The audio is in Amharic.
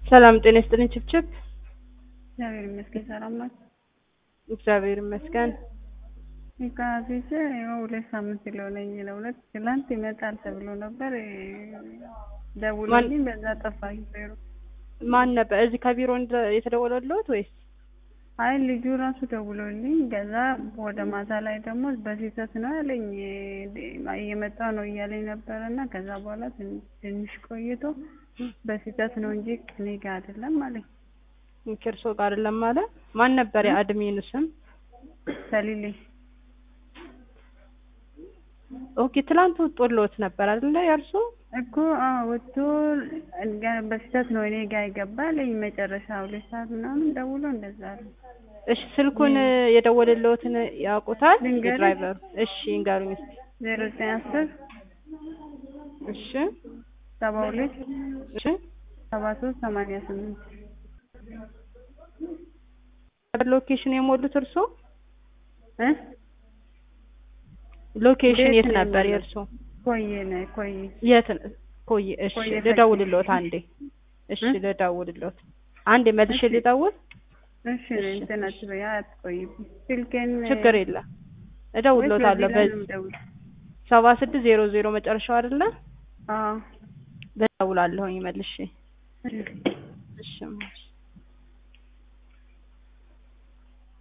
ሰላም ጤና ይስጥልኝ ችብችብ። እግዚአብሔር ይመስገን ሰላም ናት። እግዚአብሔር ይመስገን። ከፊት ይኸው ሁለት ሳምንት ሊሆነኝ ለሁለት ትላንት ይመጣል ተብሎ ነበር ደውሎልኝ በዛ ጠፋኝ። ዜሮ ማን ነበር እዚህ ከቢሮ እንደ- የተደወለልዎት ወይስ? አይ ልጁ ራሱ ደውሎልኝ ከዛ ወደ ማታ ላይ ደግሞ በስህተት ነው ያለኝ እየመጣ ነው እያለኝ ነበረ እና ከዛ በኋላ ትን- ትንሽ ቆይቶ በስህተት ነው እንጂ እኔ ጋ አይደለም አለኝ። ከእርስዎ ጋር አይደለም አለ። ማን ነበር የአድሚኑ ስም? ሰሊሌ ኦኬ ትላንት ወጥቶልዎት ነበር አይደለ የእርስዎ? እኮ አዎ ወጥቶ ገ- በስህተት ነው እኔ ጋ የገባ አለኝ። መጨረሻ ሁለት ሰዓት ምናምን ደውሎ እንደዛ አለ። እሺ ስልኩን የደወለልዎትን ያውቁታል? ልንገርህ? የድራይቨሩ እሺ ይንገሩኝ እስኪ። ዜሮ ዘጠኝ አስር እሺ ሰባ ሁለት እሺ ሰባ ሶስት ሰማንያ ስምንት ሎኬሽን የሞሉት እርስዎ? እ ሎኬሽን ቤት የት ነው ነበር የሞላው። የእርስዎ? ኮዬ ነው ኮዬ የት ነው? ኮይ እሺ ኮዬ ፈጬ። ልደውልልዎት አንዴ። እሺ እ? ልደውልልዎት አንዴ መልሼ እሺ። ልደውል። እሺ እንትን አትበይ አትቆይብኝ ስልኬን ችግር የለም እደውልልዎታለሁ። በዚህ ደውል ሰባ ስድስት ዜሮ ዜሮ መጨረሻው አይደለ? አዎ እደውላለሁኝ መልሼ። እሺ እሺ